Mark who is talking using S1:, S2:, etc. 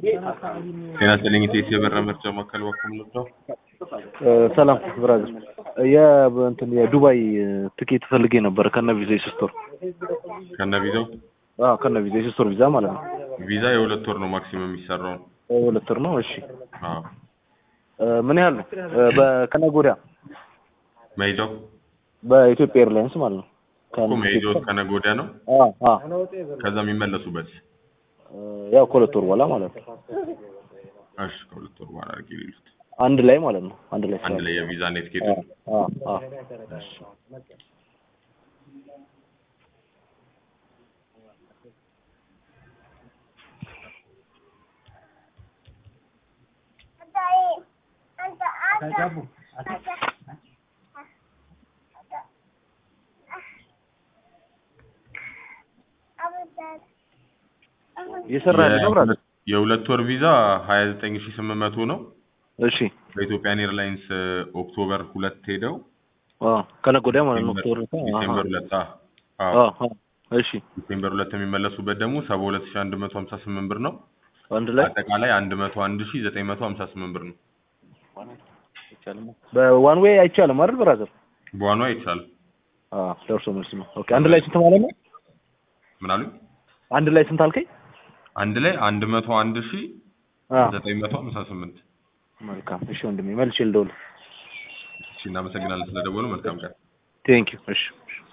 S1: ጤና ይስጥልኝ ኢቴስ የበራ መርጃ ማዕከል በኩል ነው።
S2: ሰላም ብራዘር፣ የእንትን የዱባይ ትኬት ፈልጌ ነበር ከነ ቪዛ የሶስት ወር
S1: ከነ ቪዛው
S2: አዎ፣ ከነ ቪዛ የሶስት ወር ቪዛ ማለት ነው።
S1: ቪዛ የሁለት ወር ነው ማክሲመም የሚሰራው።
S2: ሁለት ወር ነው። እሺ
S1: አዎ
S2: ምን ያህል ነው? በከነገ ወዲያ
S1: መሄጃው
S2: በኢትዮጵያ ኤርላይንስ ማለት ነው።
S1: እኮ መሄጃው ከነገ ወዲያ ነው።
S2: አዎ አዎ፣
S1: ከዛ የሚመለሱበት
S2: ያው ከሁለት ወር በኋላ ማለት ነው።
S1: እሺ ከሁለት ወር በኋላ አድርጌ ሊሉት
S2: አንድ ላይ ማለት ነው። አንድ ላይ
S1: አንድ ላይ የቪዛ እና የትኬቱ
S2: አዎ አዎ። እየሰራ ያለ ነው ብራዘር።
S1: የሁለት ወር ቪዛ ሀያ ዘጠኝ ሺ ስምንት መቶ ነው።
S2: እሺ
S1: በኢትዮጵያን ኤርላይንስ ኦክቶበር ሁለት ሄደው
S2: አዎ፣ ከነገ ወዲያ ማለት ነው። ኦክቶበር
S1: ዲሴምበር ሁለት አ- አዎ
S2: አዎ አዎ። እሺ
S1: ዲሴምበር ሁለት የሚመለሱበት ደግሞ ሰባ ሁለት ሺ አንድ መቶ ሀምሳ ስምንት ብር ነው።
S2: አንድ ላይ
S1: አጠቃላይ አንድ መቶ አንድ ሺ ዘጠኝ መቶ ሀምሳ ስምንት ብር ነው።
S2: በዋን ዌይ አይቻልም አይደል ብራዘር?
S1: በዋኗ አይቻልም።
S2: አዎ ደርሶ መልስ ነው። ኦኬ አንድ ላይ ስንት ማለት ነው?
S1: ምን አሉኝ?
S2: አንድ ላይ ስንት አልከኝ?
S1: አንድ ላይ አንድ መቶ አንድ ሺ
S2: አዎ
S1: ዘጠኝ መቶ ሀምሳ ስምንት
S2: መልካም። እሺ ወንድሜ መልሼ ልደውል።
S1: እሺ እናመሰግናለን ስለደወሉ መልካም ቀን
S2: ቴንክ ዩ። እሺ